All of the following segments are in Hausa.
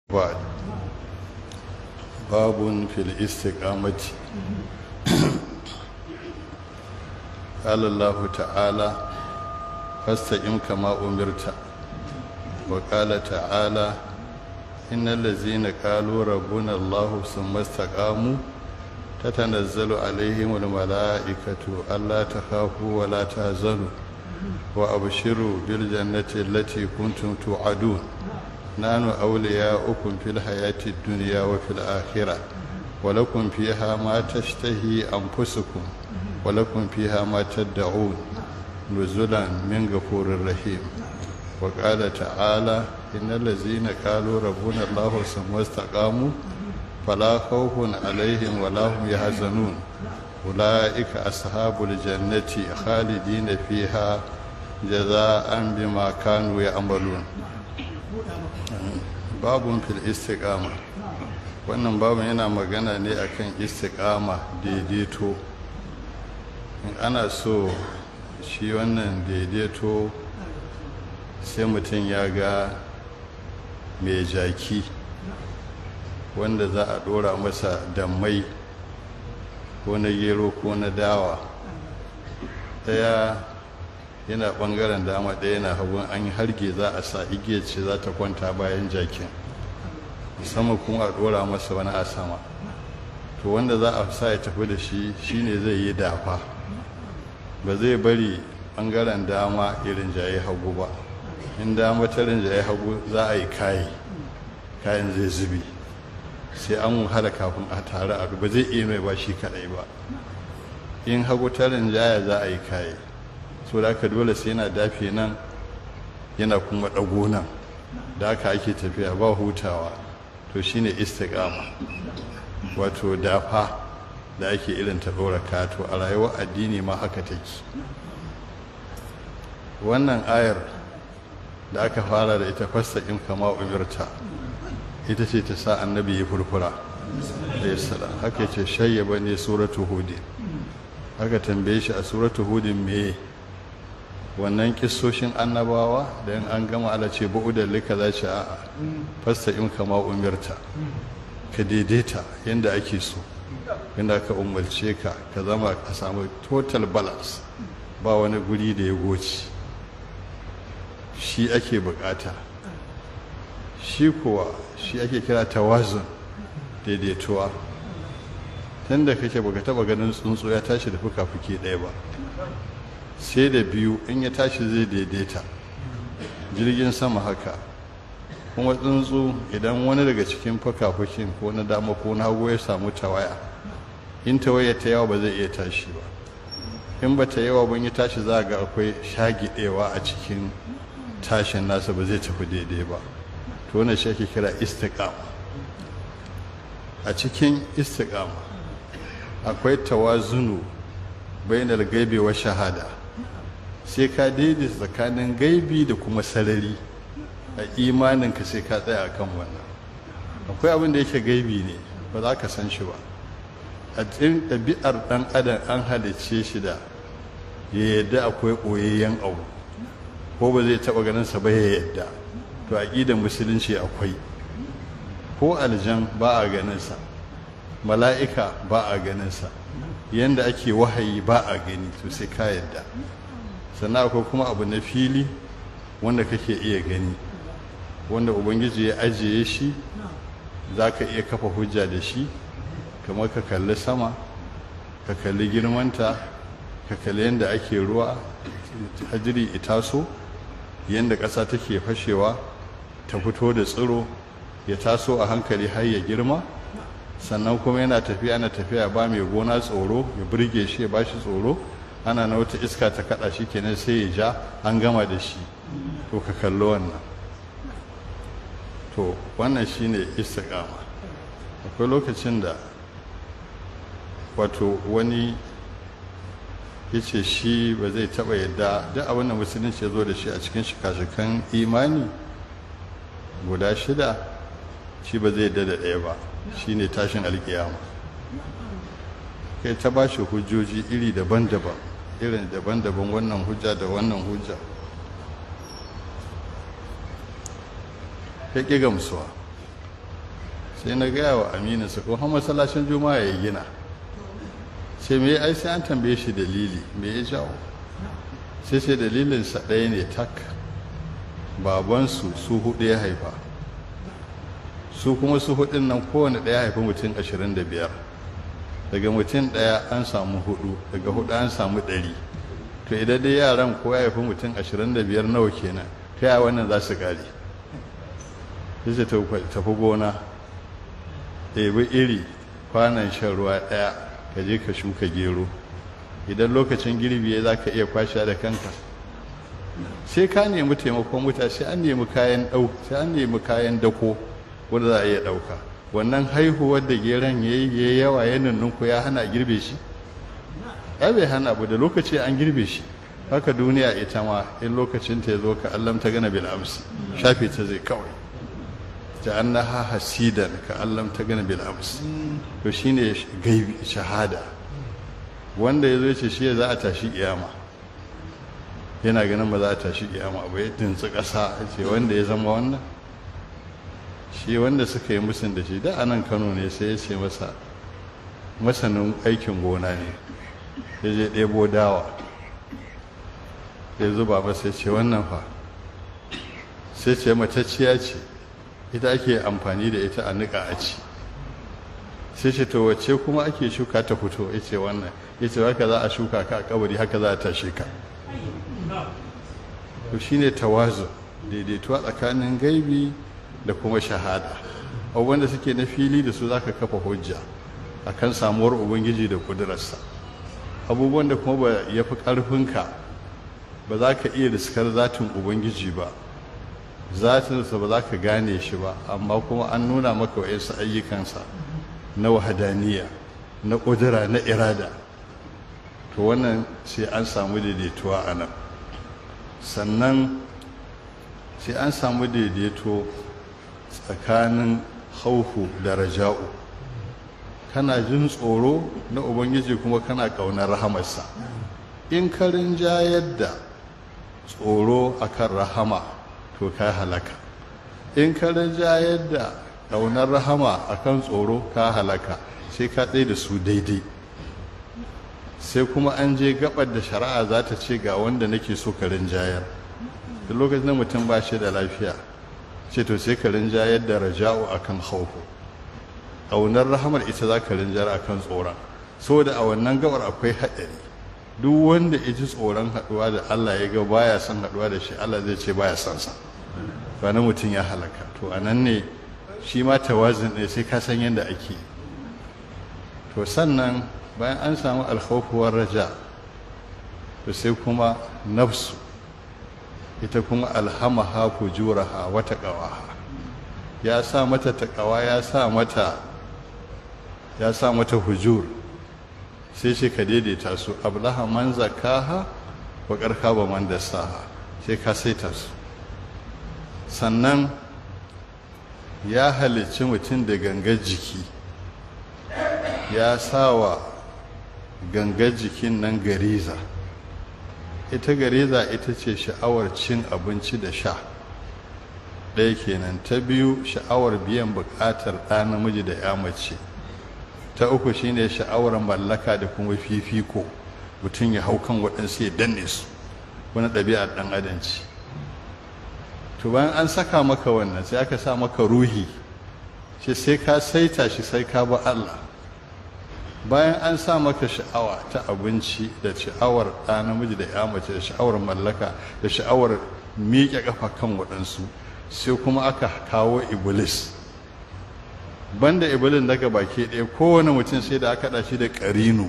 بعد باب في الاستقامة قال الله تعالى فاستقم كما أمرت وقال تعالى إن الذين قالوا ربنا الله ثم استقاموا تتنزل عليهم الملائكة ألا تخافوا ولا تهزنوا وأبشروا بالجنة التي كنتم توعدون نحن أولياؤكم في الحياة الدنيا وفي الآخرة ولكم فيها ما تشتهي أنفسكم ولكم فيها ما تدعون نزلا من غفور رحيم وقال تعالى إن الذين قالوا ربنا الله ثم استقاموا فلا خوف عليهم ولا هم يحزنون أولئك أصحاب الجنة خالدين فيها جزاء بما كانوا يعملون babun fil istiqama wannan babun yana magana ne akan istiqama daidaito in ana so shi wannan daidaito sai mutum ya ga mai jaki wanda za a dora masa dammai ko na gero ko na dawa daya yana bangaren dama ɗaya yana hagun an yi harge za a sa igiyar ce za ta kwanta bayan jakin sama kuma a ɗora masa wani a sama to wanda za a sa ya tafi da shi shine zai yi dafa ba zai bari bangaren dama irin jaye hagu ba in dama ta rinjaye hagu za a yi kayi kayan zai zubi sai an wahala kafin a tare a ba zai iya mai ba shi kaɗai ba in hagu ta rinjaya za a yi kayi so da aka dole sai yana dafe nan yana kuma ɗago nan da aka ake tafiya ba hutawa to shine istiqama wato dafa da ake irin ta ɗora kato a rayuwar addini ma haka take wannan ayar da aka fara da ita fastaƙin kama umirta ita ce ta sa annabi ya furfura haka ce shayyaba ne suratu hudin haka tambaye shi a suratu hudin meye wannan kissoshin annabawa da yin an gama ala ce da lika za ce a'a fasta in kama umirta ka daidaita yadda ake so yadda aka umarce ka ka zama ka samu total balance ba wani guri da ya goci shi ake bukata shi kuwa shi ake kira tawazun daidaituwa tun da kake baka taba ganin tsuntsu ya tashi da fuka-fuki ɗaya ba sai da biyu in ya tashi zai daidaita jirgin sama haka kuma tsuntsu idan wani daga cikin fuka-fukin ko na dama ko na hagu ya samu tawaya in tawaya ta yawa ba zai iya tashi ba in ba ta yawa ban ya tashi za ga akwai shagidewa a cikin tashin nasa ba zai tafi daidai ba to wannan shi ake kira istiqama a cikin istiqama akwai tawazunu bainal gaibi wa shahada sai ka daidaita tsakanin gaibi da kuma sarari a imaninka sai ka tsaya akan wannan akwai abin da yake gaibi ne ba za ka san shi ba a cikin ɗabi'ar ɗan adam an halicce shi da ya yadda akwai ɓoyayyen abu ko ba zai taɓa ganin sa ba ya yadda to aƙidar musulunci akwai ko aljan ba a ganin sa mala'ika ba a ganin sa yanda ake wahayi ba a gani to sai ka yadda sannan akwai kuma abu na fili wanda kake iya gani wanda ubangiji ya ajiye shi za ka iya kafa hujja da shi kamar ka kalli sama ka kalli girmanta ka kalli yadda ake ruwa hajiri itaso yadda ƙasa take fashewa ta fito da tsiro ya taso a hankali har ya girma sannan kuma yana tafiya ana tafiya ba mai gona tsoro ya burge shi ya ba shi tsoro ana na wata iska ta kada shi kenan sai ya ja an gama da shi to ka kallo wannan to wannan shine istiqama akwai lokacin da wato wani ya ce shi ba zai taba yadda duk abin da musulunci ya zo da shi a cikin shika-shikan imani guda shida shi ba zai yadda da ɗaya ba shine tashin alkiyama kai ta ba shi hujjoji iri daban-daban irin daban-daban wannan hujja da wannan hujja ya ƙi gamsuwa sai na gaya wa amininsa ko har masallacin juma'a ya gina sai me ai sai an tambaye shi dalili me ya jawo sai sai dalilinsa ɗaya ne tak babansu su hudu ya haifa su kuma su hudun nan kowane ɗaya haifi mutum ashirin da biyar daga mutum ɗaya an samu hudu daga hudu an samu ɗari to idan dai yaran ko ya haifi mutum ashirin da biyar nawa kenan ta yaya wannan za su ƙare sai tafi gona ɗebi iri kwanan shan ruwa ɗaya ka je ka shuka gero idan lokacin girbi ya za ka iya kwashe da kanka sai ka nemi taimakon wuta sai an nemi kayan ɗau sai an nemi kayan dako wanda za a iya ɗauka wannan haihuwar da geron ya yi yawa ya nunnunku ya hana girbe shi ya bai hana abu da lokaci an girbe shi haka duniya ita ma in lokacin ta ya zo ka allam ta gana bil amsi shafe ta zai kawai ja'annaha hasidan ka allam ta gana bil amsi to shine gaibi shahada wanda ya zo ce shi za a tashi kiyama yana ganin ba za a tashi kiyama ba ya tintsi ƙasa ce wanda ya zama wannan shi wanda suka yi musun da shi da anan kano ne sai ya ce masa masanin aikin gona ne ya je ɗebo dawa ya zuba masa ya ce wannan fa sai ce matacciya ce ita ake amfani da ita a niƙa a ci sai ce to wacce kuma ake shuka ta fito ya ce wannan ya ce haka za a shuka ka a kabari haka za a tashe ka to shine tawazu daidaituwa tsakanin gaibi da kuma shahada abubuwan da suke na fili da su zaka kafa hujja akan samuwar ubangiji da kudurarsa abubuwan da kuma ba ya fi ƙarfinka ba za ka iya riskar zatin ubangiji ba zatinsa ba za ka gane shi ba amma kuma an nuna maka wa'insu ayyukansa na wahadaniya na ƙudura na irada to wannan sai an samu daidaituwa a nan sannan sai an samu daidaito tsakanin hauhu da raja'u kana jin tsoro na ubangiji kuma kana ƙaunar rahamarsa in ka rinjayar da tsoro akan rahama to ka halaka in ka rinjayar da ƙaunar rahama akan tsoro ka halaka sai ka tsaye da su daidai sai kuma an je gabar da shari'a za ta ce ga wanda nake so ka rinjayar da lokacin da mutum ba shi da lafiya ce to sai ka rinjayar da raja'u akan hauhu ƙaunar rahamar ita za ka rinjar akan tsoron saboda a wannan gabar akwai haɗari duk wanda ya ji tsoron haɗuwa da Allah ya ga baya son haɗuwa da shi Allah zai ce baya son sa ba na mutum ya halaka to a nan ne shi ma tawazin ne sai ka san yadda ake to sannan bayan an samu alkhawfuwar raja to sai kuma nafsu ita kuma alhamaha fujuraha wa taqawaha ya sa mata taqawa ya sa mata ya sa mata hujur sai shi ka daidaita su ablaha man zakaha wa karka ba man dasaha sai ka saita su sannan ya halicci mutum da gangar jiki ya sa wa gangar jikin nan gariza ita gariza ita ce sha'awar cin abinci da sha ɗaya kenan ta biyu sha'awar biyan buƙatar ɗa namiji da ya mace ta uku shine sha'awar mallaka da kuma fifiko mutum ya hau kan waɗansu ya danne su wani ɗabi'ar ɗan adanci to bayan an saka maka wannan sai aka sa maka ruhi shi sai ka saita shi sai ka ba Allah bayan an sa maka sha'awa ta abinci da sha'awar ɗa namiji da ya mace da sha'awar mallaka da sha'awar miƙe ƙafa kan waɗansu sai kuma aka kawo iblis banda iblis daga baki ɗaya kowane mutum sai da aka haɗa shi da ƙarinu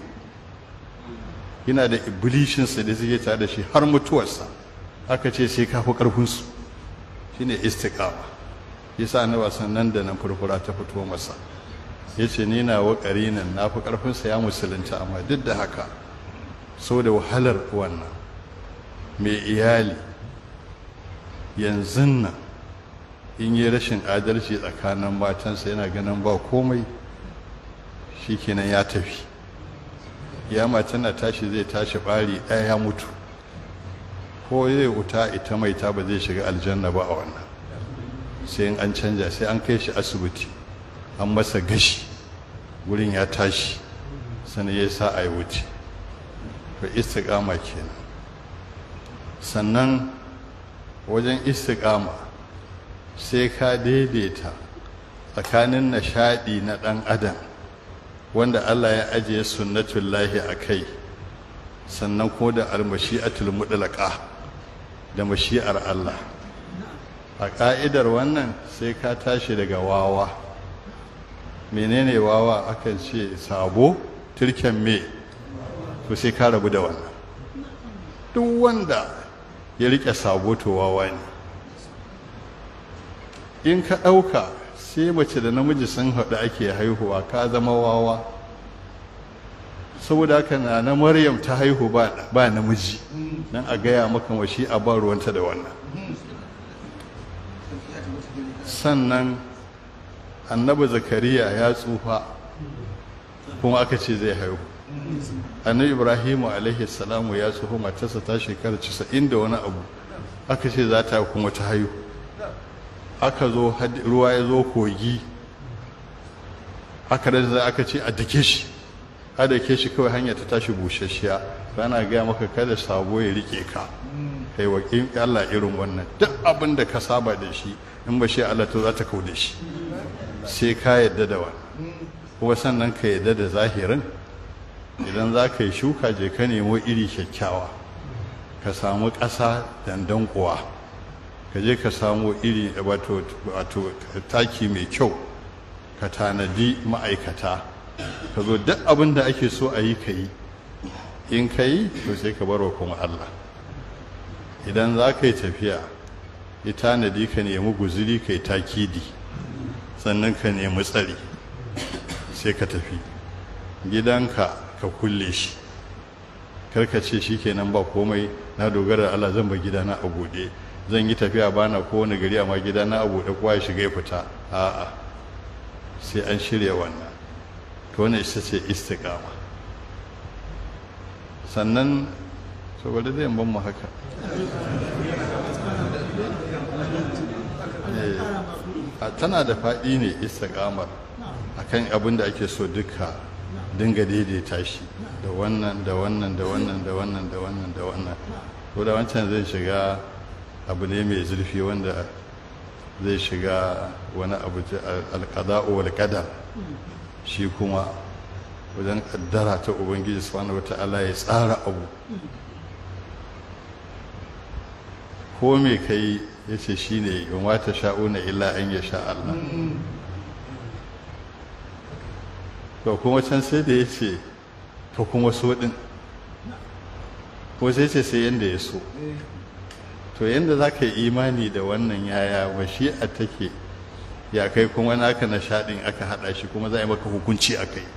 yana da iblishinsa da suke tare da shi har mutuwarsa aka ce sai ka fi ƙarfinsu shine istiqama yasa na wasan nan da nan furfura ta fito masa yace ni na wa ƙarinin na fi ƙarfinsa ya musulunta amma duk da haka so da wahalar wannan mai iyali yanzu nan in yi rashin adalci tsakanin matansa yana ganin ba komai shikenan ya tafi ya matan na tashi zai tashi ɓari ɗaya ya mutu ko zai wuta ita mai ta ba zai shiga aljanna ba a wannan sai an canja sai an kai shi asibiti an masa gashi wurin ya tashi sannan ya sa a yi wuce to istiqama kenan sannan wajen istiqama sai ka daidaita tsakanin nishaɗi na ɗan adam wanda Allah ya ajiye sunnatullahi a kai sannan ko da almashi'atul mudlaqa da mashi'ar Allah a ƙa'idar wannan sai ka tashi daga wawa menene wawa akan ce sabo turken me to sai ka rabu da wannan duk wanda ya rike sabo to wawa ne in ka ɗauka sai mace da namiji sun haɗu ake haihuwa ka zama wawa saboda haka na na maryam ta haihu ba namiji don a gaya maka washi a ba ruwanta da wannan sannan annabi zakariya ya tsufa kuma aka ce zai haihu annabi ibrahimu alaihi salamu ya tsufa matarsa ta shekara 90 da wani abu aka ce za ta kuma ta haihu aka zo ruwa ya zo kogi aka da aka ce a dake shi a dake shi kawai hanya ta tashi busasshiya rana gaya maka kada sabo ya rike ka kai wa Allah irin wannan duk abin da ka saba da shi in ba shi Allah to za ta kau da shi sai ka yadda da wannan kuma sannan ka yadda da zahirin idan za ka yi shuka je ka nemo iri kyakkyawa ka samu ƙasa dandan kuwa ka je ka samu iri wato taki mai kyau ka tanadi ma'aikata ka zo duk abin da ake so a yi ka yi in ka yi to sai ka barwa kuma Allah idan za ka yi tafiya ya tanadi ka nemi guziri ka yi takidi sannan ka nemi tsari sai ka tafi gidanka ka kulle shi karka ce shi kenan ba komai na dogara da Allah zan ba gidana a buɗe zan yi tafiya bana kowane gari amma gidana a buɗe kowa ya shiga ya fita a'a sai an shirya wannan to wannan ita ce istiqama sannan saboda zai ban mu haka tana da faɗi ne istiqamar akan abin da ake so duka dinga daidaita shi da wannan da wannan da wannan da wannan da wannan da wannan ko da wancan zai shiga abu ne mai zurfi wanda zai shiga wani abu alƙada'u wal qadar shi kuma wajen kaddara ta ubangiji subhanahu wata'ala ya tsara abu ko me kai yace shine in wata sha'una illa an ya sha Allah to kuma can sai da yace to kuma so din ko sai ce sai yanda ya so to yanda za ka yi imani da wannan yaya a take ya kai kuma naka nishaɗin aka haɗa shi kuma za a yi maka hukunci a kai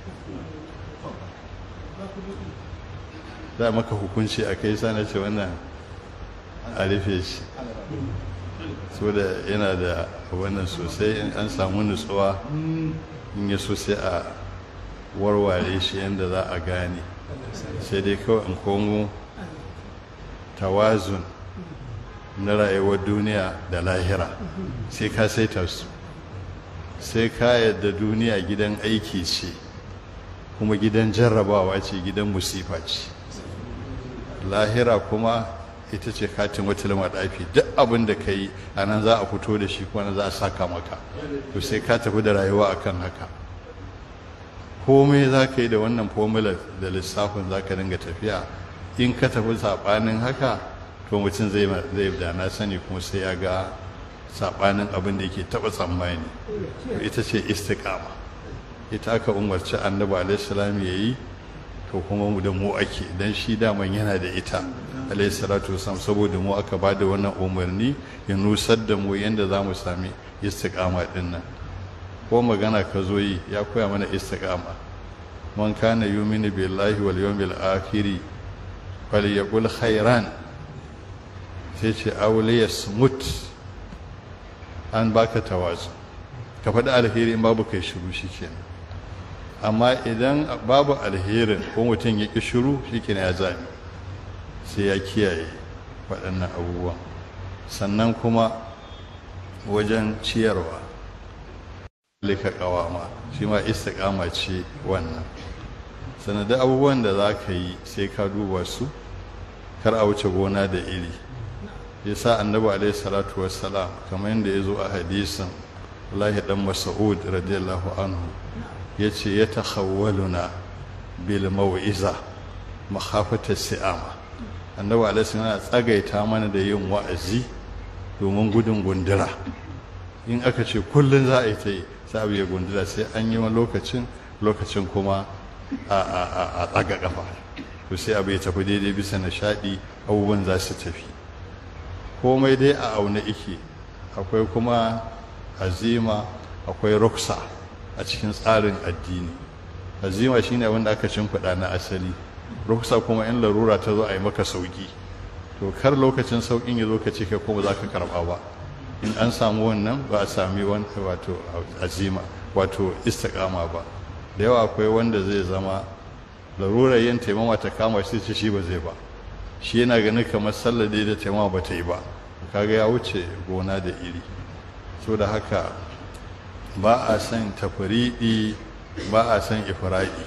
za a maka hukunci a kai sana ce wannan a rufe shi so da yana da wannan sosai in an samu nutsuwa in ya so sai a warware shi yadda za a gane sai dai kawai in komo tawazun na rayuwar duniya da lahira sai ka saita su sai ka yadda duniya gidan aiki ce kuma gidan jarrabawa ce gidan musifa ce lahira kuma ita ce katin wata maɗafi duk abin da ka yi a nan za a fito da shi kuma za a saka maka to sai ka tafi da rayuwa akan haka komai za ka yi da wannan formula da lissafin za ka dinga tafiya in ka tafi saɓanin haka to mutum zai da na sani kuma sai ya ga saɓanin abin da yake taɓa tsammani to ita ce istiqama ita aka umarci annabi alaihissalam ya yi to kuma mu da mu ake dan shi daman yana da ita alaihissalatu wasalam saboda mu aka ba da wannan umarni ya nusar da mu yadda za mu sami istiqama din nan ko magana ka zo yi ya koya mana istiqama man kana yuminu billahi wal yawmil akhir falyaqul khairan sai ce awliya smut an baka tawazu ka faɗi alheri in babu kai shiru shikenan amma idan babu alherin ko mutum ya ƙi shiru shikenan ya zami sai ya kiyaye waɗannan abubuwan sannan kuma wajen ciyarwa lika kawama shi ma istiqama ce wannan sanadin abubuwan da za ka yi sai ka duba su kar a wuce gona da iri yasa annabi alaihi salatu wassalam kamar yadda ya zo a hadisin Allah dan Mas'ud radiyallahu anhu yace ya takhawwaluna bil mau'iza makhafata si'ama annabi alaihi yana tsagaita mana da yin wa'azi domin gudun gundura in aka ce kullun za a yi ta yi sai abu ya gundura sai an yi wani lokacin lokacin kuma a tsaga kafa to sai abu ya tafi daidai bisa nishaɗi abubuwan za su tafi komai dai a auna ike akwai kuma azima akwai ruksa a cikin tsarin addini azima shine wanda aka kuɗa na asali ruksa kuma in larura ta zo a yi maka sauki to kar lokacin saukin ya zo ka ce kai kuma za ka karɓa ba in an samu wannan ba a sami wani wato azima wato istiqama ba da yawa akwai wanda zai zama larurar yin taimama ta kama shi ce shi ba zai ba shi yana ganin kamar sallar da taimama ba ta yi ba kaga ya wuce gona da iri so da haka ba a son tafriɗi ba a son ifraɗi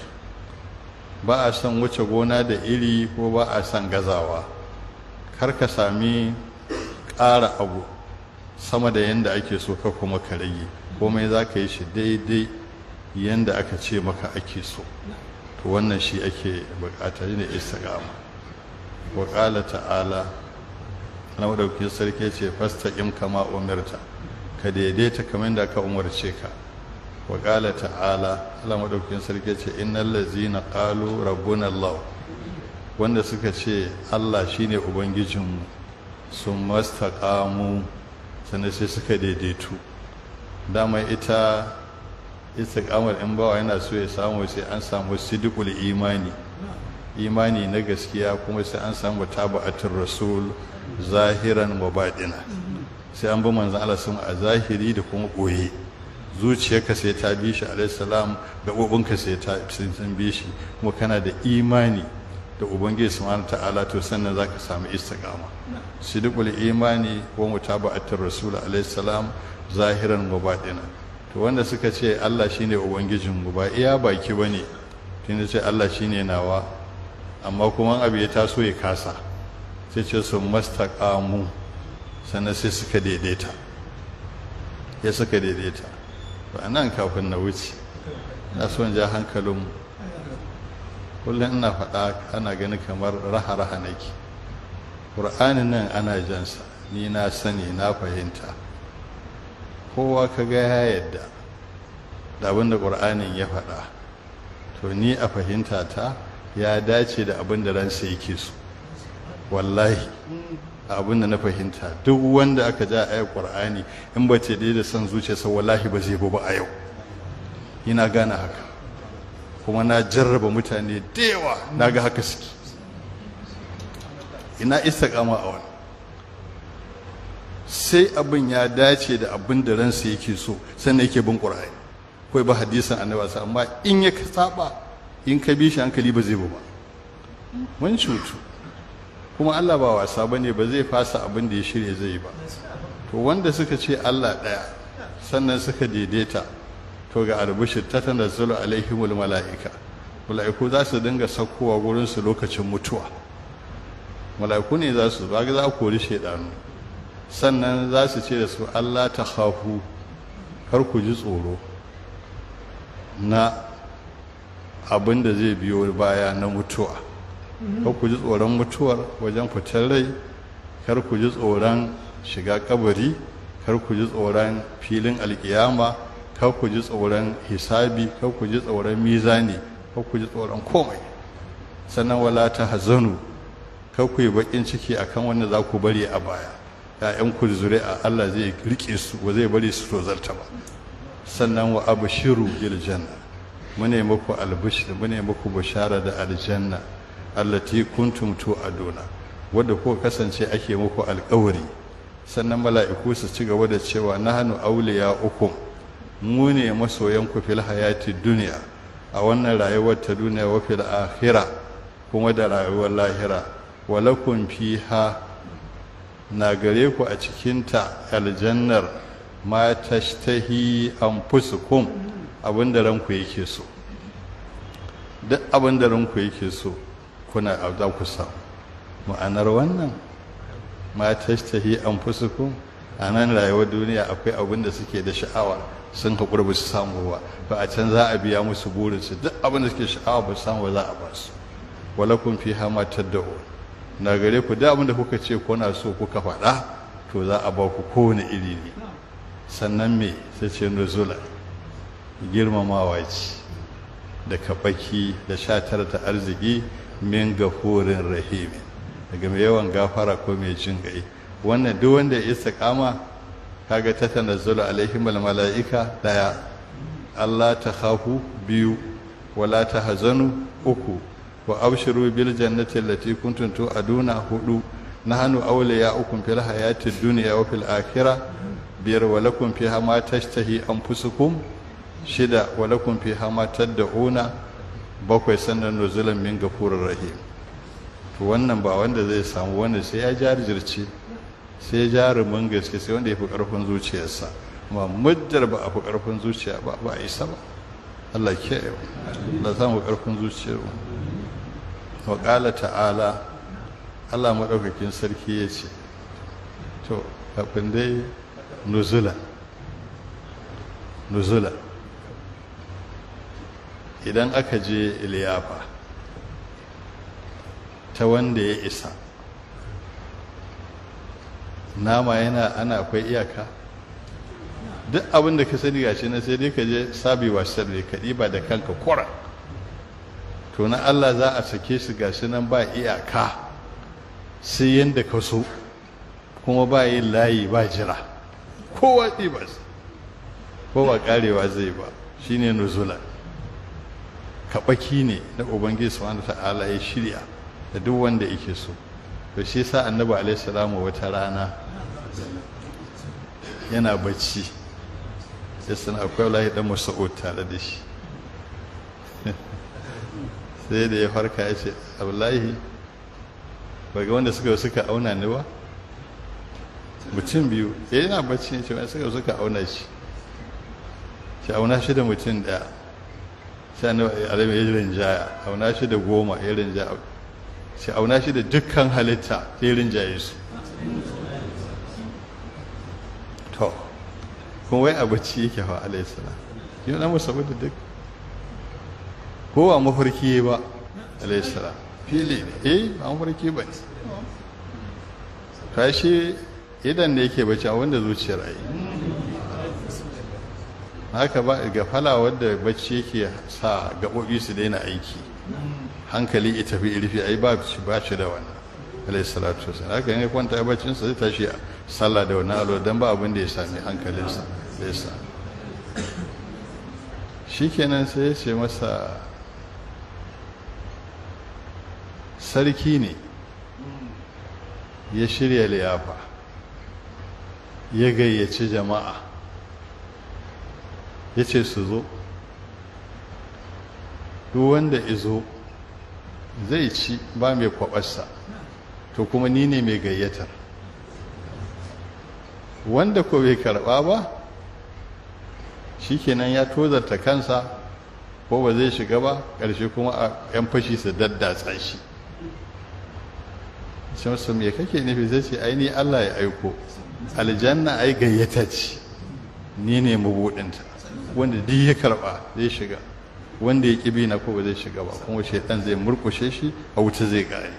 ba a son wuce gona da iri ko ba a son gazawa kar ka sami ƙara abu sama da yadda ake so ka kuma ka rage komai za ka yi shi daidai yadda aka ce maka ake so to wannan shi ake bukata ne istiqama wa qala ta'ala na madaukakin sarki ce fastaqim kama umirta ka daidaita kamar da aka umarce ka wa qala ta'ala Allah madaukakin sarki ce innal ladzina qalu rabbuna Allah wanda suka ce Allah shine ubangijinmu sun mastaqamu sannan sai suka daidaitu dama ita istiqamar in bawa yana so ya samu sai an samu sidikul imani imani na gaskiya kuma sai an samu taba'atul rasul zahiran wa baɗina sai an bi manzon Allah sun a zahiri da kuma ɓoye zuciyarka sai ta bi shi alaihi salam gaɓoɓinka sai ta sun bi shi kuma kana da imani da ubangiji subhanahu ta'ala to sannan zaka samu istiqama sidqul imani wa mutaba'atir rasul alaihi salam zahiran wa batina to wanda suka ce Allah shine ubangijin mu ba iya baki bane tunda ce Allah shine nawa amma kuma abu ya taso ya kasa sai ce su mastaqamu sannan sai suka daidaita ya suka daidaita to anan kafin na wuce na son ja hankalin kullum ina faɗa ana gani kamar raha-raha nake ƙur'anin nan ana jansa ni na sani na fahimta kowa ka ga ya yadda da abin da ƙur'anin ya faɗa to ni a fahimta ta ya dace da abin da ransa yake so wallahi abin da na fahimta duk wanda aka ja a ƙur'ani in ba ce da son zuciyarsa wallahi ba zai ba a yau ina gane haka kuma na jarraba mutane da yawa na ga haka suke ina istiqama a wani sai abin ya dace da abin da ransa yake so sannan yake bin ƙur'ani kawai ba hadisan annabi sa amma in ya saba in ka bi shi hankali ba zai bu ba mun cutu kuma Allah ba wasa bane ba zai fasa abin da ya shirya zai ba to wanda suka ce Allah ɗaya sannan suka daidaita to ga albishir ta tanazzalu alaihimul mala'ika mala'iku za su dinga saukowa gurin su lokacin mutuwa mala'iku ne za su ba za a kori shaidanu sannan za su ce da su Allah ta khafu kar ku ji tsoro na abin da zai biyo baya na mutuwa kar ku ji tsoron mutuwar wajen fitar rai kar ku ji tsoron shiga kabari kar ku ji tsoron filin alkiyama kar ku ji tsoron hisabi kar ku ji tsoron mizani kar ku ji tsoron komai sannan wala ta hazanu kar ku yi bakin ciki akan wanda za ku bari a baya ya'yan ku zuri'a Allah zai rike su ba zai bari su tozarta ba sannan wa abshiru bil janna mune muku albishir mune muku bashara da aljanna allati kuntum tu'aduna wadda ko kasance ake muku alƙawari sannan mala'iku su ci gaba da cewa nahnu awliya ukum mu ne masoyanku fil hayati duniya a wannan rayuwar ta duniya wa fil akhirah kuma da rayuwar lahira walakum fiha na gare ku a cikinta aljannar ma tashtahi anfusukum abinda ranku yake so duk abinda ranku yake so kuna za ku samu ma'anar wannan ma tashtahi anfusukum a nan rayuwar duniya akwai abin da suke da sha'awa sun haƙura ba su samu ba ba a can za a biya musu burinsu duk abin da suke sha'awa ba su samu ba za a ba su walakun fi hama tadda'u na gare ku duk abin da kuka ce kuna so kuka faɗa to za a ba ku kowane iri ne sannan me sai ce nuzula girmamawa ce da kaɓaki da sha tara ta arziki min gafurin rahimi daga mai yawan gafara ko mai jin gai wannan duk wanda ya istiqama kaga ta tanazzalu alaihim almalaika daya Allah ta khafu biyu wala ta hazanu uku wa abshiru bil jannati allati kuntum tu'aduna hudu nahnu awliya'ukum fil hayati dunya wa fil akhirah biyar wa lakum fiha ma tashtahi anfusukum shida wa lakum fiha ma tad'una bakwai sannan nuzulan min gafurir rahim to wannan ba wanda zai samu wanda sai ya jarjirce sai jarumin gaske sai wanda ya fi ƙarfin zuciyarsa amma muddar ba a fi ƙarfin zuciya ba ba a isa ba Allah ke yau da za mu ƙarfin zuciyar wa ƙala ta'ala Allah maɗaukakin sarki ya ce to kafin dai nuzula nuzula idan aka je iliyafa ta wanda ya isa nama yana ana akwai iyaka duk abin da ka sani gashi na sai dai ka je sabi wasar da ka ba da kanka kwara to na Allah za a sake su gashi nan ba iyaka sai yanda ka so kuma ba yin layi ba jira kowa ba ko ba karewa zai ba shine nuzula kaɓaki ne na ubangiji subhanahu ta'ala ya shirya da duk wanda yake so to shi sa annabi alaihi salamu wata rana yana bacci sai suna akwai wallahi dan mas'ud tare da shi sai da ya farka ya ce wallahi ba ga wanda suka suka auna ni ba mutum biyu ya yana bacci ya ce wani suka suka auna shi shi auna shi da mutum daya sai annabi alaihi ya rinjaya auna shi da goma ya rinjaya sai auna shi da dukkan halitta ya rinjaye su to kuma wai a bacci yake fa alaihissalam yi na musa da duk kowa mafarki ba alaihissalam fili ne eh ba mafarki ba ne kashi idan da yake bacci a wanda zuciyar ayi haka ba ga fala wadda bacci yake sa gaɓoɓi su daina aiki hankali ya tafi irfi ai ba shi ba shi da wannan alayhi salatu wasallam haka ne kwanta ya bacin sa zai tashi a sallah da wannan alo dan ba abin da ya sami hankalinsa da ya sa shikenan sai ya ce masa sarki ne ya shirya liyafa ya gayyaci jama'a ya ce su zo duk wanda izo zai ci ba mai kwabarsa to kuma ni ne mai gayyatar wanda ko bai karba ba shikenan ya tozarta kansa ko ba zai shiga ba ƙarshe kuma a 'yan fashi su daddatsa shi sai wasu me kake nufi zai ce ai ni Allah ya aiko aljanna ai gayyata ce ni ne mabuɗinta wanda duk ya karba zai shiga wanda ya ƙi na ko ba zai shiga ba kuma shaitan zai murkushe shi a wuta zai gare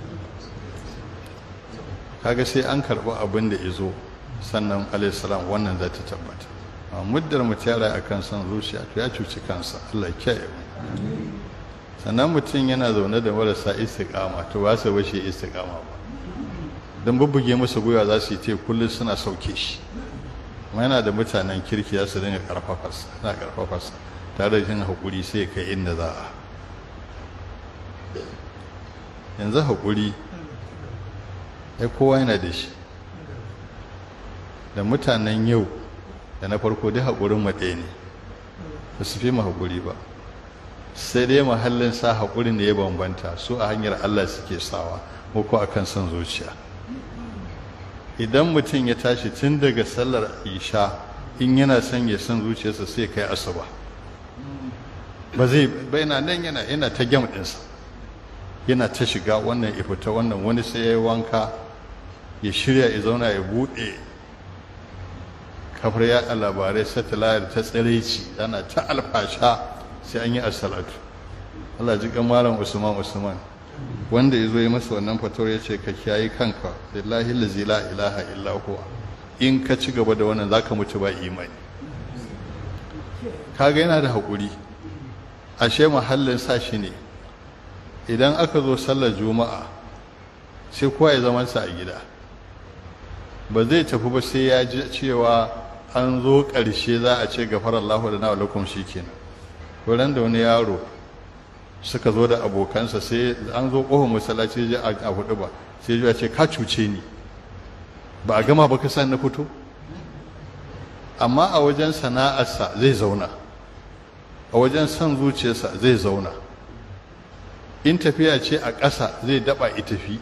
kaga sai an karɓi abin da ya zo sannan alaihissalam wannan za ta tabbata a muddar mutum ya a kan son zuciya to ya cuci kansa allah kiyaye sannan mutum yana zaune da marasa istiqama to ba su bashi istiqama ba don bubbuge masa gwiwa za su yi te kullum suna sauke shi amma yana da mutanen kirki za su dinga karfafarsa na karfafarsa tare da yin haƙuri sai kai inda za a yanzu haƙuri ya kowa yana da shi da mutanen yau da na farko dai haƙurin maɗe ne ba su fi haƙuri ba sai dai mahallin sa haƙurin da ya bambanta su a hanyar allah suke sawa ko a kan son zuciya idan mutum ya tashi tun daga sallar isha in yana son ya san zuciyarsa sai kai asuba ba zai ba yana nan yana yana ta gyam ɗinsa yana ta shiga wannan ya fita wannan wani sai ya yi wanka ya shirya ya zauna ya buɗe kafar yaɗa labarai satellite ta tsiraici ana ta alfasha sai an yi assalatu Allah ji malam Usman Usman wanda ya zo yi masa wannan fatawar ya ce ka kiyaye kanka lillahi lazi la ilaha illa huwa in ka ci gaba da wannan zaka mutu ba imani kaga yana da haƙuri ashe mahallin sa shi ne idan aka zo sallar juma'a sai kowa ya zama sa a gida ba zai tafi ba sai ya ji cewa an zo ƙarshe za a ce gafarar lahu da na alakum shi kenan wurin da wani yaro suka zo da abokansa sai an zo ƙofar masallaci ji a hudu ba sai ya ce ka cuce ni ba a gama ba ka san na fito amma a wajen sana'arsa zai zauna a wajen son zuciyarsa zai zauna in tafiya ce a ƙasa zai daba tafi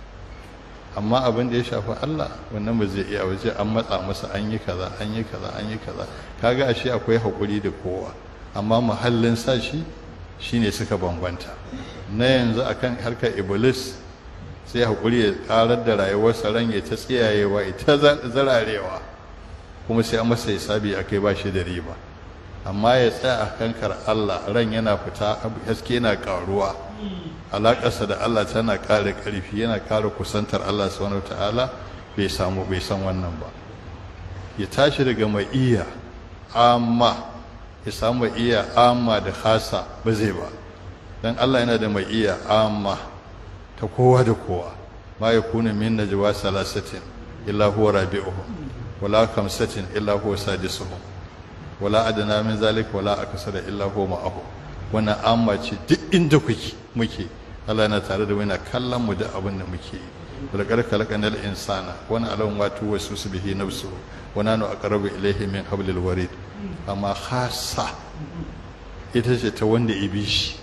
amma abin da ya shafi Allah wannan ba zai iya waje an matsa masa an yi kaza an yi kaza an yi kaza kaga ashe akwai haƙuri da kowa amma muhallin sa shi shine suka bambanta na yanzu akan harkar iblis sai haƙuri ya ƙarar da rayuwarsa ran ya ta tsiyayewa ita zararewa kuma sai an masa hisabi akai ba shi da riba amma ya tsaya a kankar Allah ran yana fita haske yana ƙaruwa alaƙarsa da Allah tana ƙara ƙarfi yana ƙara kusantar Allah subhanahu ta'ala bai samu bai san wannan ba ya tashi daga mai iya amma ya samu mai iya amma da khasa ba zai ba dan Allah yana da mai iya amma ta kowa da kowa ma yakuna min najwa salasatin illa huwa rabi'uhum wala khamsatin illa huwa sadisuhum wala adana min zalik wala akasara illa huwa ma'ahu wannan amma ce duk inda kuke muke Allah yana tare da yana kallon mu da abin da muke yi wala qad khalaqnal insana wa na'lamu ma tuwaswisu bihi nafsuhu wa nanu aqrabu ilayhi min hablil warid amma khassa ita ce ta wanda ibi shi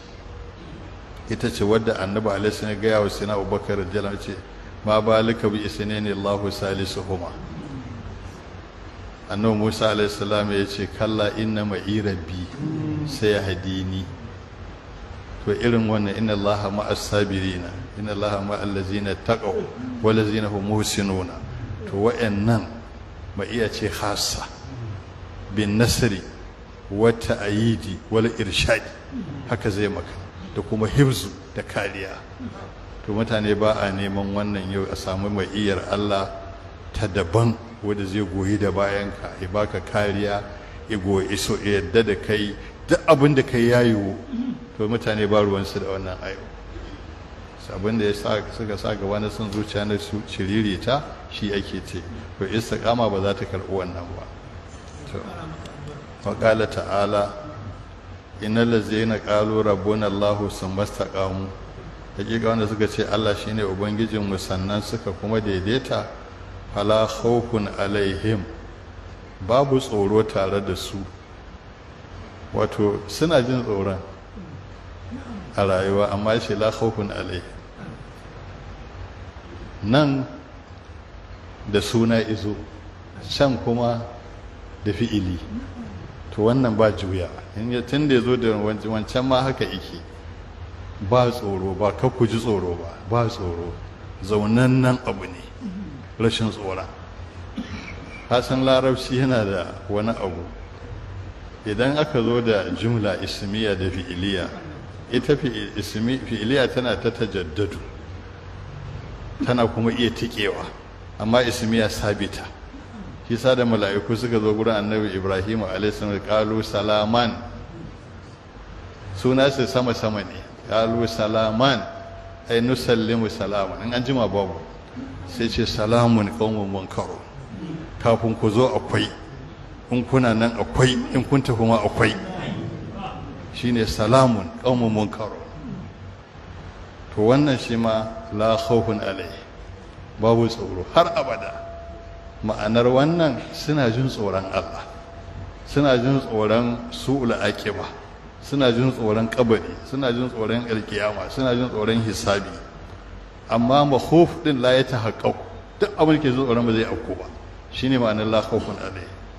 ita ce wadda annabi alaihi salam ga yawo sina abubakar radiyallahu ce ma balika bi isnani Allahu salisuhuma annabi Musa alaihi salam ya ce kalla inna ma'i rabbi sai hadini to irin wannan inna allaha ma'as sabirina inna allaha ma'al ladzina taqaw wal ladzina hum muhsinuna to wa'annan ma iya ce khassa bin nasri wa ta'yidi wal irshad haka zai maka da kuma hibzu da kariya to mutane ba a neman wannan yau a samu mai iyar Allah ta daban wanda zai goyi da bayanka ya baka kariya ya goyi iso yadda da kai duk abin da kai ya yiwu to mutane ba ruwansu da wannan ayo abin da ya suka sa gaba na son zuciya na su shiririta shi ake ce to istiqama ba za ta karɓi wannan ba to wa ta'ala innal ladzina qalu rabbuna Allahu sumastaqamu hakika wanda suka ce Allah shine ubangijin mu sannan suka kuma daidaita fala khawfun alaihim babu tsoro tare da su wato suna jin tsoron a rayuwa amma shi la khawfun alai nan da suna izo can kuma da fi'ili to wannan ba juya tun da ya zo da wancan ma haka ike ba tsoro ba ka ku ji tsoro ba ba tsoro zaunan nan abu ne rashin tsoron hasan larabci yana da wani abu idan aka zo da jumla ismiya da fi'iliya ita fi'iliya tana ta tajaddadu tana kuma iya tikewa amma ismiya sabita shi sa da mala'iku suka zo gurin annabi ibrahim alaihissalam kalu salaman suna su sama sama ne kalu salaman ai nusallimu salaman in an jima babu sai ce salamun qaumun munkaro kafin ku zo akwai in kuna nan akwai in kun tafi ma akwai shine salamun qaumun munkaro to wannan shi ma la khawfun alai babu tsoro har abada ma'anar wannan suna jin tsoron Allah suna jin tsoron su'ul aqiba suna jin tsoron kabari suna jin tsoron alkiyama suna jin tsoron hisabi amma makhuf din la ya tahaqqaq duk abin ke jin tsoron ba zai auku ba shine ma'anar la khawfun alai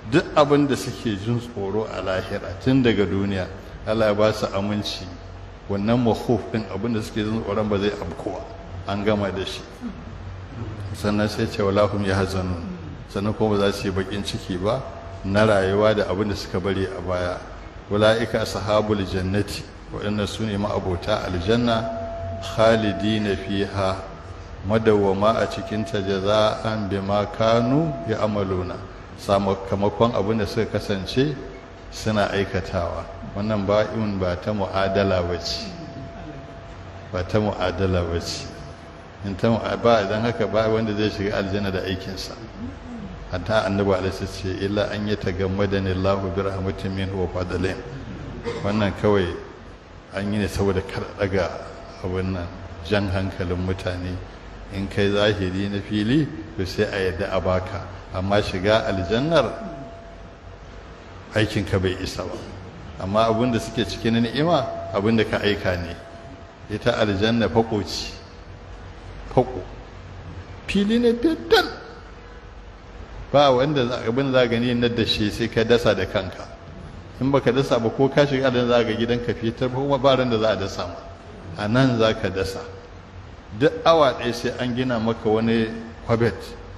duk abin da suke jin tsoro a lahira tun daga duniya Allah ya ba su aminci wannan mahuf din abin da suke jin tsoron ba zai abkowa an gama da shi sannan sai ce walahum ya hazanun sannan kuma ba za su yi bakin ciki ba na rayuwa da abin da suka bari a baya wala'ika ashabul jannati waɗannan su ne ma'abota aljanna khalidina fiha madawwama a cikin ta jaza'an bima kanu ya amaluna sakamakon abin da suka kasance suna aikatawa wannan ba'in ba ta mu'adala bace ba ta mu'adala bace in ta ba idan haka ba wanda zai shiga aljanna da aikinsa hatta annabi alaihi ce illa an yi tagammadani Allahu bi rahmatin minhu wa fadlin wannan kawai an yi ne saboda kar daga abin nan jan hankalin mutane in kai zahiri na fili to sai a yadda a baka amma shiga aljannar aikinka bai isa ba amma abin da suke cikin ni'ima abin da ka aika ne ita aljanna fakoci fako fili ne fitar ba wanda abin za gani na da shi sai ka dasa da kanka in baka dasa ba ko ka shiga da za ga gidanka fitar ba kuma ba ran da za a dasa ma a nan za ka dasa duk awa ɗaya sai an gina maka wani kwabet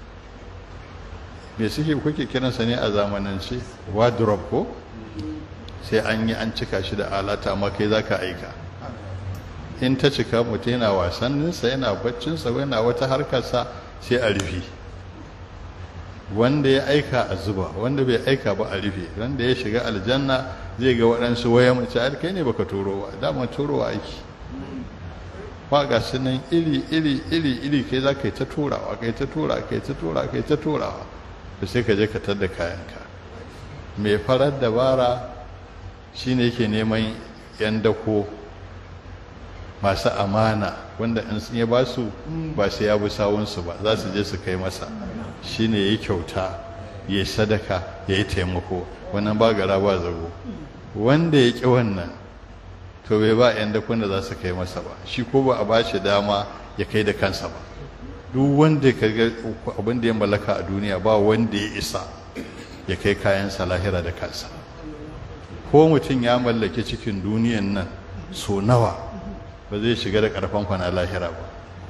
me suke kuke kiransa ne a zamanance wardrobe ko sai an yi an cika shi da alata amma kai za ka aika in ta cika mutum yana wasanninsa yana baccinsa yana wata harkarsa sai a rufe wanda ya aika a zuba wanda bai aika ba a rufe wanda ya shiga aljanna zai ga waɗansu waya mace a kai ne baka turo ba dama turowa aiki ba ga su nan iri iri iri iri kai za ka yi ta turawa kai ta tura kai ta tura kai ta turawa da sai ka je ka tar da kayanka mai farar dabara shine yake neman yan dako masu amana wanda in sun ya ba su ba sai ya bi sawunsu ba za su je su kai masa shine ya yi kyauta ya yi sadaka ya yi taimako wannan ba gara ba zago wanda ya ƙi wannan to bai ba 'yan dakon da za su kai masa ba shi ko ba a ba shi dama ya kai da kansa ba duk wanda ka ga abin da ya mallaka a duniya ba wanda ya isa ya kai kayansa lahira da kansa ko mutum ya mallaki cikin duniyan nan so nawa ba zai shiga da karfan kwana lahira ba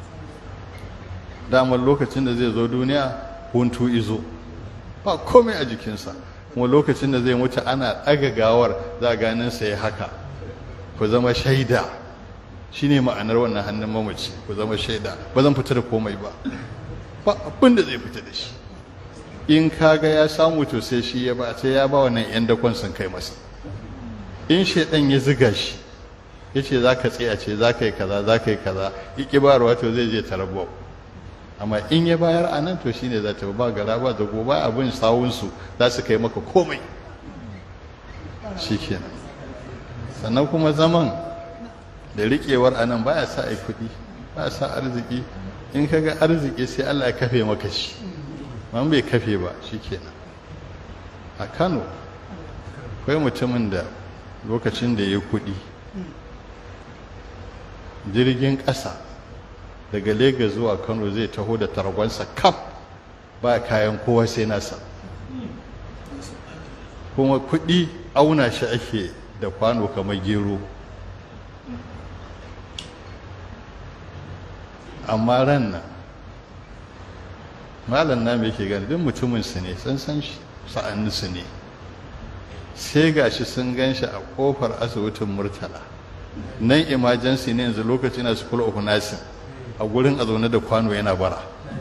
damar lokacin da zai zo duniya huntu izo ba komai a jikinsa kuma lokacin da zai mutu ana ɗaga gawar za ganin sa ya haka ku zama shaida shine ma'anar wannan hannun mamaci ku zama shaida ba zan fita da komai ba ba abin da zai fita da shi in kaga ya samu to sai shi ya ba sai ya ba wannan yan dakon sun kai masa in shaidan ya ziga shi ya ce za ka tsaya ce za ka yi kaza za ka yi kaza iki ba to zai je tarabau amma in ya bayar a nan to shine za ta ba gara ba da gobe abin sawunsu za su kai maka komai shikenan sannan kuma zaman da riƙewar a nan baya sa ai kuɗi baya sa arziki in ka ga arziki sai Allah ya kafe maka shi man bai kafe ba shikenan a Kano akwai mutumin da lokacin da ya kuɗi jirgin ƙasa daga Legas zuwa Kano zai taho da targonsa kaf ba kayan kowa sai nasa kuma kuɗi auna shi ake da kwano kamar gero amma ran nan malam na mai ke gani duk mutumin su ne san san shi sa'annin su ne sai gashi sun gan shi a kofar asibitin murtala nan emergency ne yanzu lokacin na school of nursing a gurin a zaune da kwano yana bara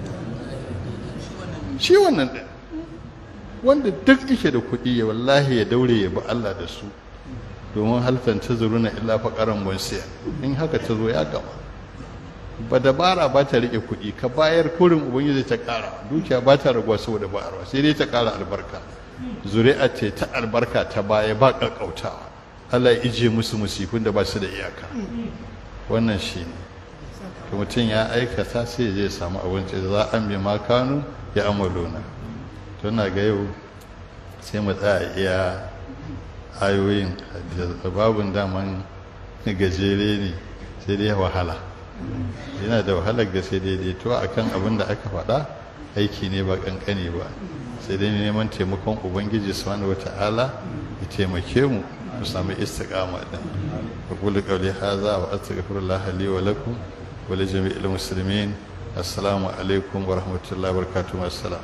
shi wannan ɗin wanda duk ike da kuɗi ya wallahi ya daure ya bi Allah da su domin halfan ta zuru na illa faƙaran bonsiya in haka ta zo ya gama ba dabara ba ta riƙe kuɗi ka bayar kurin ubangiji ta ƙara dukiya ba ta raguwa saboda bayarwa sai dai ta ƙara albarka zuri'a ce ta albarka ta baya ba ƙaƙƙautawa Allah ya ije musu musifin da ba su da iyaka wannan shi ne to mutum ya aikata sai zai samu abinci za an bi makanu ya amaluna to na ga yau sai mu tsaya iya ayoyin babun daman gajere ne sai dai wahala yana da wahalar gaske daidaito a kan abin da aka faɗa aiki ne ba kankani ba sai dai neman taimakon ubangiji subhanahu wata'ala ya taimake mu mu samu istiqama din aqulu qawli hadha wa astaghfirullah li wa lakum wa li jami'il muslimin assalamu alaikum wa rahmatullahi wa barakatuh assalam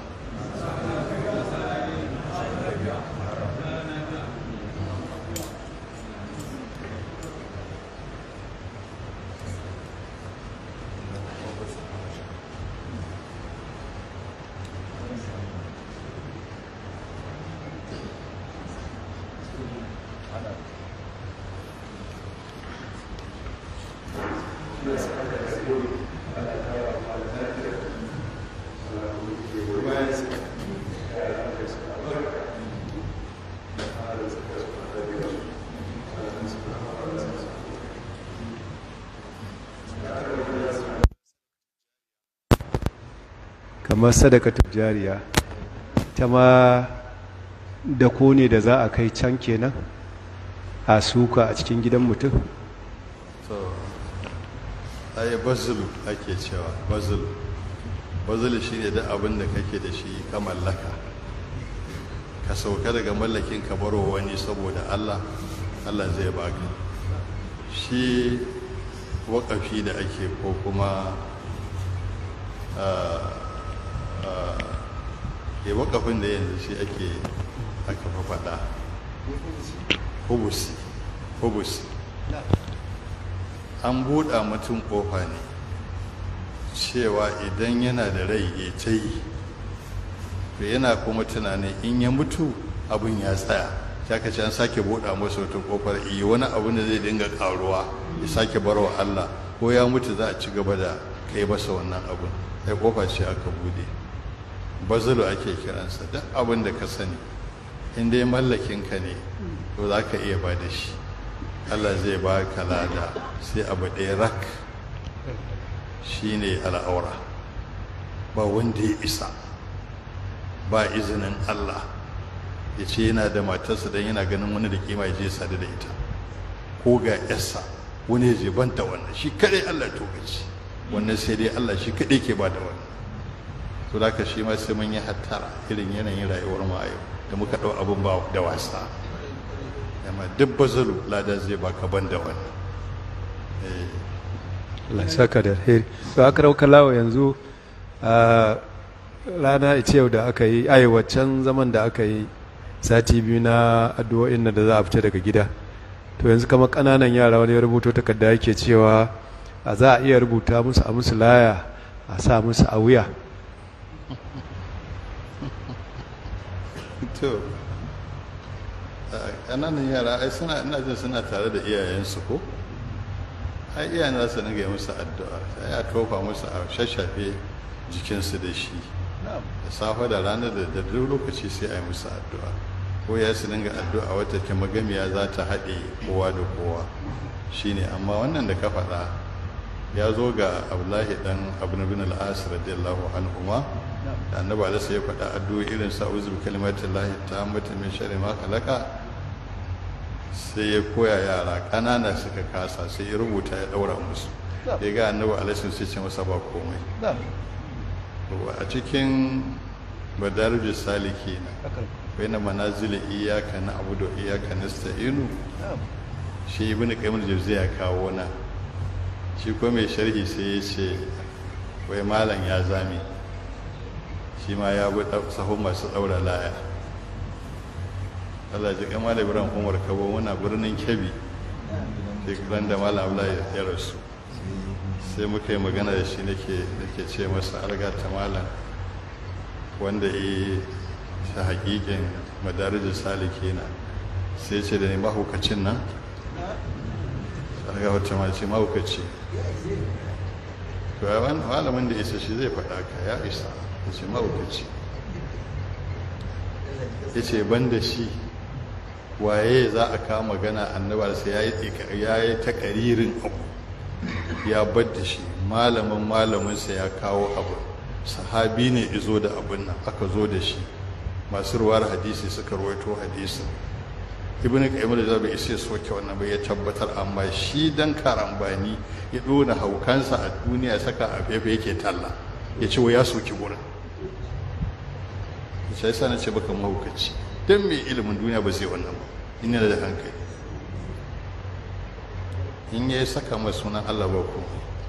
kamar sadakatar jariya ta ma da ko ne da za a kai can kenan a suka a cikin gidan mutum to ai bazulu ake cewa bazulu bazulu shine da abin da kake da shi ka mallaka ka sauka daga mallakin ka baro wani saboda Allah Allah zai baka shi waƙafi da ake ko kuma ya waƙafin da yanzu shi ake aka faɗa hubusi hubusi an buɗa mutum ƙofa ne cewa idan yana da rai ya ta yi to yana kuma tunanin in ya mutu abin ya tsaya ta ka an sake buɗa masa wata ƙofar iya wani abin da zai dinga ƙaruwa ya sake barwa Allah ko ya mutu za a ci gaba da kai masa wannan abin sai ƙofa ce aka buɗe bazalo ake kiransa duk abin da ka sani in dai mallakinka ne to za ka iya ba da shi Allah zai ba ka lada sai abu ɗaya rak shi ne al'aura ba wanda ya isa ba izinin Allah ya ce yana da matarsa don yana ganin wani da kima ya je sadu da ita ko ga yarsa wani ya je banta wannan shi kaɗai Allah ya tokaci wannan sai dai Allah shi kaɗai ke ba da wannan to da ka shi ma sai mun yi hattara irin yanayin rayuwar mu a yau da muka ɗau abin ba da wasa amma duk bazalu lada zai baka ban da wannan Allah saka da alheri to aka rauka lawa yanzu a rana ita yau da aka yi ai waccan zaman da aka yi sati biyu na addu'o'in da za a fita daga gida to yanzu kama kananan yara wani ya rubuto takarda yake cewa a za a iya rubuta musu a musu laya a sa musu a wuya to ƙananan yara ai suna ina jin suna tare da iyayensu ko ai iyayen za su dinga musu addu'a sai a tofa musu a shashafe jikinsu da shi da safe da rana da da duk lokaci sai a yi musu addu'a ko ya su dinga addu'a wata ke magamiya za ta haɗe kowa da kowa shine amma wannan da ka faɗa ya zo ga abdullahi dan abu bin al-as radiyallahu anhu ma da annabi alaihi ya faɗa addu'o'i irin sa uzu bi kalimatillahi tammatu min sharri ma khalaqa sai ya koya yara ƙanana suka kasa sai ya rubuta ya ɗaura musu ya ga annabi alaihi sai ce masa ba komai a cikin madarijus saliki na bai na manazili iyaka na abu da iyaka na sta'inu shi ibn qayyim jauziya ya kawo na shi ko mai sharhi sai ya ce wai malam ya zame shi ma ya bi sahun masu ɗaura laya Allah ji kama da biran umar kabo muna birnin kebi shekaran da malam abla ya rasu sai muka yi magana da shi nake nake ce masa arga ta malam wanda ya ta hakikin madarijin saliki na sai ce da ni mahaukacin nan arga wata ma ce mahaukaci to malamin da isa shi zai faɗa ka ya isa ya ce mahaukaci ya ce ban da shi waye za a kawo magana annabar sai ya yi ta ƙaririn abu ya bar da shi malamin malaminsa ya kawo abu sahabi ne izo da abin nan aka zo da shi masu ruwar hadisi suka rawaito hadisin ibn qayyim da bai isa soke wannan bai ya tabbatar amma shi dan karambani ya dona haukansa a duniya saka a fefe yake talla ya ce ya soki gurin sai sa na ce baka mahaukaci don mai ilimin duniya ba zai wannan ba in yana da hankali in ya saka mai sunan Allah ba ku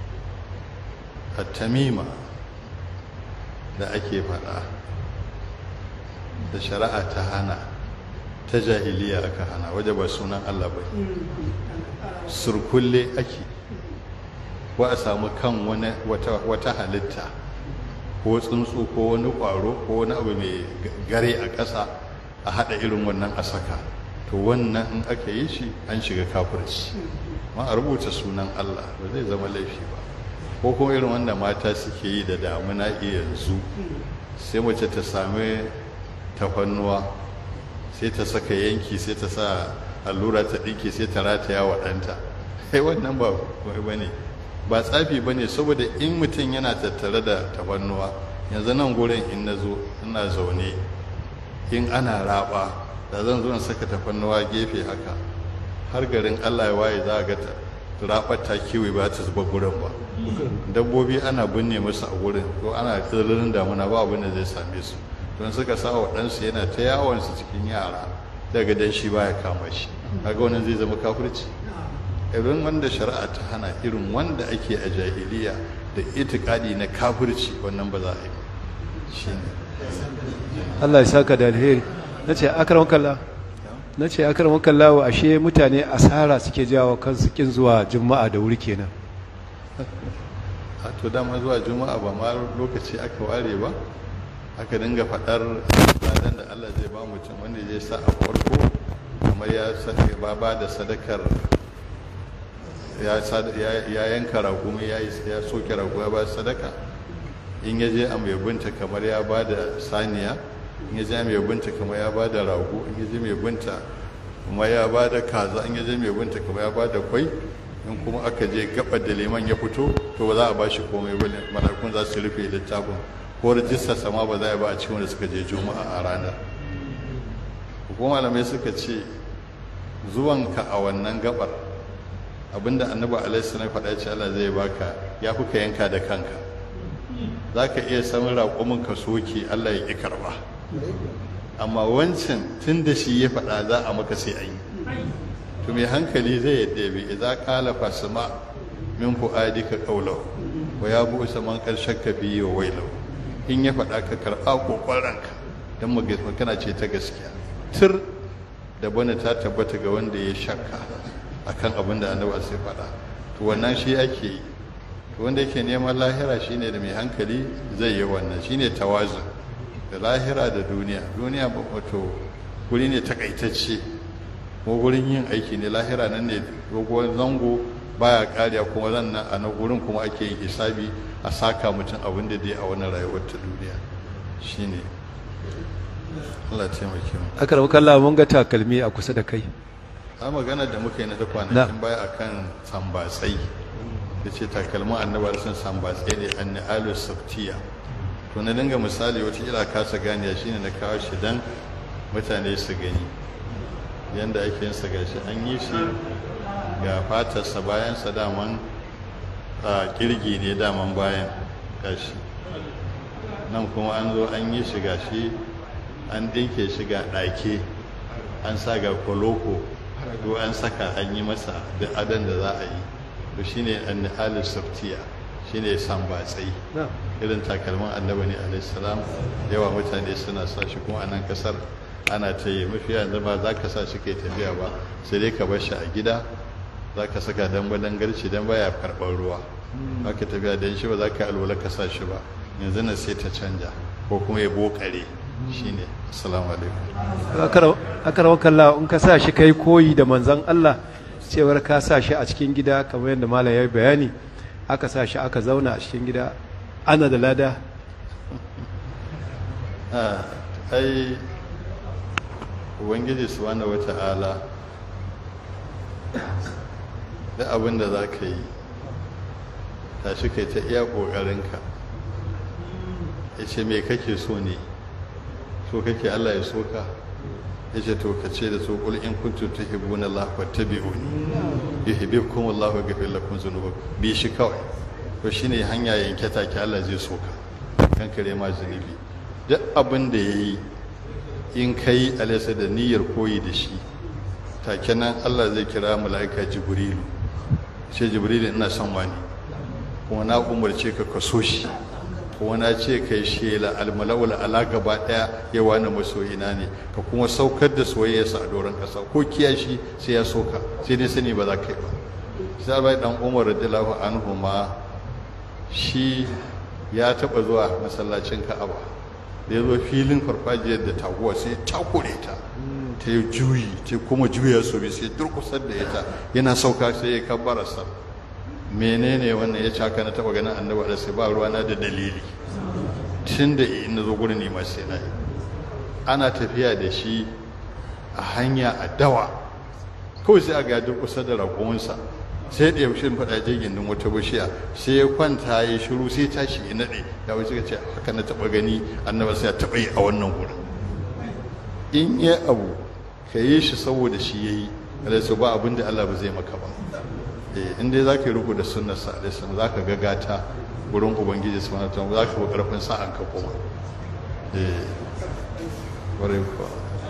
a tamima da ake faɗa da shari'a ta hana ta jahiliya aka hana waje ba sunan Allah ba surkulle ake ko a samu kan wata halitta ko tsuntsu ko wani ƙwaro ko wani abu mai gare a ƙasa a haɗa irin wannan a saka to wannan in aka yi shi an shiga kafirci ma a rubuta sunan Allah ba zai zama laifi ba ko kuma irin wanda mata suke yi da damuna yanzu sai mace ta sami tafannuwa sai ta saka yanki sai ta sa allura ta ɗinke sai ta rataya wa ɗanta sai wannan ba ba ne ba tsafi ba ne saboda in mutum yana tattare da tafannuwa yanzu nan gurin in na zo ina zaune in ana raba da zan zo in saka tafannuwa gefe haka har garin allah ya waye za a ga rabar ta kiwi ba ta zuba gurin ba dabbobi ana binne musu a gurin ko ana tsirrin damuna ba abin da zai same su don suka sa wa ɗansu yana ta yawon su cikin yara daga dan shi baya kama shi kaga wannan zai zama kafirci irin wanda shari'a ta hana irin wanda ake a jahiliya da itikadi na kafirci wannan ba za a yi shine Allah ya saka da alheri na ce akarar kalla na ce akarar kalla wa ashe mutane asara suke jawo kansu kin zuwa juma'a da wuri kenan a to dama zuwa juma'a ba ma lokaci aka ware ba aka dinga faɗar ladan da Allah zai ba mutum wanda zai sa a farko kamar ya ba ba da sadakar ya yanka ragumi ya soke ragu ya ba sadaka in ya je a mai binta kamar ya ba da saniya in ya je mai binta kamar ya ba da rago in ya je mai binta kuma ya ba da kaza in ya je mai binta kamar ya ba da kwai in kuma aka je gaba da liman ya fito to ba za a ba shi komai ba malakun za su rufe littafin ko rajistar sama ba za a ba a cikin wanda suka je juma'a a ranar kuma malamai suka ce zuwanka a wannan gabar abinda annabi alaihi salam faɗa ce Allah zai baka ya fi ka yanka da kanka za ka iya samun raƙumin ka soke Allah ya ƙi karɓa amma wancan tun da shi ya faɗa za a maka sai a yi to mai hankali zai yadda bi idza qala fasma min fuadika qawlahu wa ya bu man qad shakka fi wa wailu in ya faɗa ka karɓa kokarinka dan magana ce ta gaskiya tur da bana ta tabbata ga wanda ya shakka akan abin da annabi sai faɗa to wannan shi ake yi to wanda yake neman lahira shine da mai hankali zai yi wannan shine tawazu da lahira da duniya duniya wato guri ne takaitacce ko gurin yin aiki ne lahira nan ne doguwar zango baya kariya kuma zan nan a na gurin kuma ake yin hisabi a saka mutum abin da dai a wani rayuwar ta duniya shine Allah taimake mu aka rabu kalla mun ga takalmi a kusa da kai a magana da muka yi na ta kwanakin baya akan sambatsai da ce takalmin annabar sun sambatsai ne an ni'alu sabtiya to na dinga misali wata ila kasa ganiya shine na kawo shi dan mutane su gani yanda ake yin sa gashi an yi shi ga fatarsa bayansa daman a kirgi ne daman bayan gashi nan kuma an zo an yi shi gashi an dinke shi ga ɗake an sa ga koloko ko an saka an yi masa da adan da za a yi to shine an halin saftiya shine sambatsai irin takalman annabi ne alaihi salam yawa mutane suna sa shi kuma a nan kasar ana ta yi mafi yanzu ba za ka sa shi kai tafiya ba sai dai ka bar shi a gida za ka saka dan balan garci dan baya karɓar ruwa za ka tafiya dan shi ba za ka alwala ka sa shi ba yanzu nan sai ta canja ko kuma ya bokare shine assalamu alaikum akarawa kalla in ka sa shi kai koyi da manzan Allah cewar ka sa shi a cikin gida kamar yadda malam ya bayani aka sa shi aka zauna a cikin gida ana da lada ai ubangiji subhanahu wata'ala da abin da za ka yi tashi kai ta iya ƙoƙarinka ya ce me kake so ne so kake allah ya so ka ya ce to ka ce da su ƙul in kuntu ta hibbuna allah wa tabi'uni yuhibbukum allah wa ghafir lakum dhunubakum bi shi kawai to shine hanya yanke take allah zai so ka kankare ma zunubi duk abin da ya yi in ka yi alaisa da niyyar koyi da shi take nan allah zai kira mala'ika jibrilu ce jibrilu ina son wani kuma na umarce ka kaso shi kuma na ce kai shela almala'ul ala gaba daya ya wani masoyina ne ka kuma saukar da soyayyarsa a doron kasa ko kiyashi sai ya soka sai dai sani ba za ka yi ba sai bai dan umar radiyallahu anhu ma shi ya taba zuwa masallacin ka'aba da ya zo filin farfajiyar da taguwa sai takure ta ta yi juyi ta kuma juya su bi sai durkusar da ita yana sauka sai ya kabbara sa menene wannan ya caka na taba ganin annabi da sai ba ruwana da dalili tun da in zo gurin ne ma sai na yi ana tafiya da shi a hanya a dawa kawai sai a ga durkusar da raƙuminsa sai da yaushe faɗa je gindin wata bishiya sai ya kwanta ya shiru sai tashi ya naɗe ya wuce ka ce haka na taɓa gani annaba sai ya taɓa yi a wannan gurin in ya abu ka yi shi saboda shi ya yi alaisu ba abin da Allah ba zai maka ba in dai za ka yi ruku da sunnar sa alaisu za ka ga gata wurin ubangiji su wani tun za ka fi ƙarfin sa'an ka kuma eh ƙwarai kuwa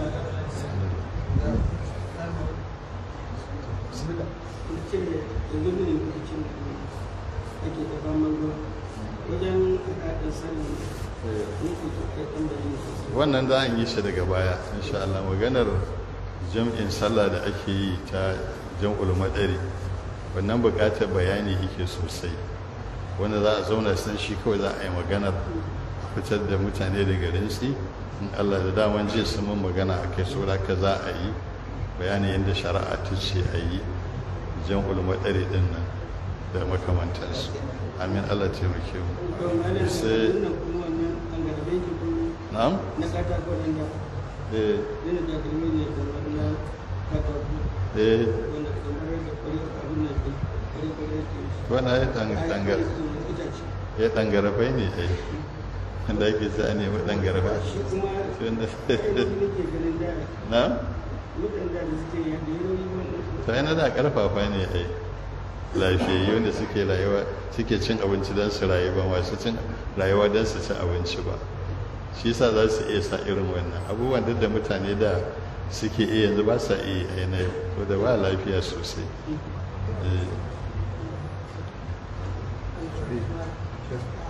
ce yanzu ne lokacin da ake ta faman ruwa wajen haɗin sanin nufi to kai ɗan bayani sosai wannan za a yi shi daga baya insha Allah maganar jam'in sallah da ake yi ta jam'ul madari wannan buƙatar bayani yake sosai wanda za a zauna san shi kawai za a yi maganar a fitar da mutane daga rinsi in Allah da daman jiya sun mun magana a kai saura ka za a yi bayanin yadda shari'a ta ce a yi jam'ul madari din nan da makamantansu amin Allah taimake mu to malam sai wannan kuma wannan an garbe ki kuma na'am na katako ɗan da eh yana da kalmi ne kamar na katako eh wanda kamar da kwari abin nan ɗin kwari kwari ke shi wannan ya dan dangar itace ya dangarafai ne ai wanda ake sa a nemi dangarafai shi kuma Shi wanda- ainihin nake ganin da na waɗanda da suke yadda yayi wannan ta yana da karfafa ne ai lafiyayyu da suke rayuwa suke cin abinci don su rayu ba masu cin rayuwa don su ci abinci ba shi yasa za su iya sa irin wannan abubuwan duk da mutane da suke iya yanzu ba sa iya a yanayi ko da ba lafiya sosai Eh.